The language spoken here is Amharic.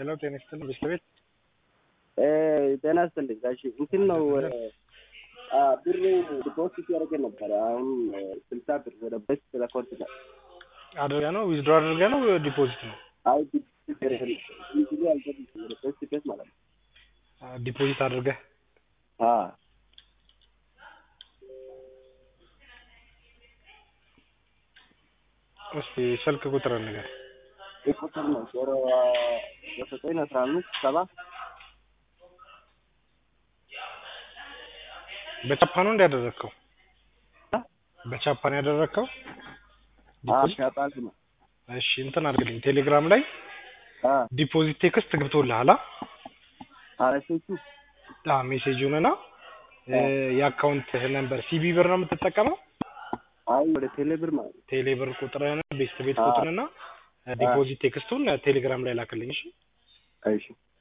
ሄሎ ጤና ይስጥልኝ ቤት ለቤት ጤና ይስጥልኝ ጋሼ እንትን ነው ብር ዲፖዚት ያደረገ ነበረ አሁን ስልሳ ብር ወደ በስ ለኮንት ነው አድርገህ ነው ዊዝድሮ አድርገህ ነው ዲፖዚት ነው አይ ዲፖዚት ያደረገ ኢዚሊ አልገባም ወደ በስ ቤት ማለት ነው ዲፖዚት አድርገህ አ እስቲ ስልክ ቁጥር ንገር ቁጥር ነው ዜሮ ዘጠኝ አስራ አምስት ሰባ በቻፓ ነው እንዲያደረግከው በቻፓ ነው ያደረግከው ዲፖዚት ሻጣል ነው እሺ እንትን አድርግልኝ ቴሌግራም ላይ አ ዲፖዚት ቴክስት ገብቶልሃል አረሰቹ አ ሜሴጁንና የአካውንት ነምበር ሲቢ ብር ነው የምትጠቀመው አይ ወደ ቴሌብር ማለት ነው ቴሌብር ቁጥርህን ቤስት ቤት አዎ። ቁጥርና ዲፖዚት ቴክስቱን ቴሌግራም ላይ ላክልኝ እሺ እሺ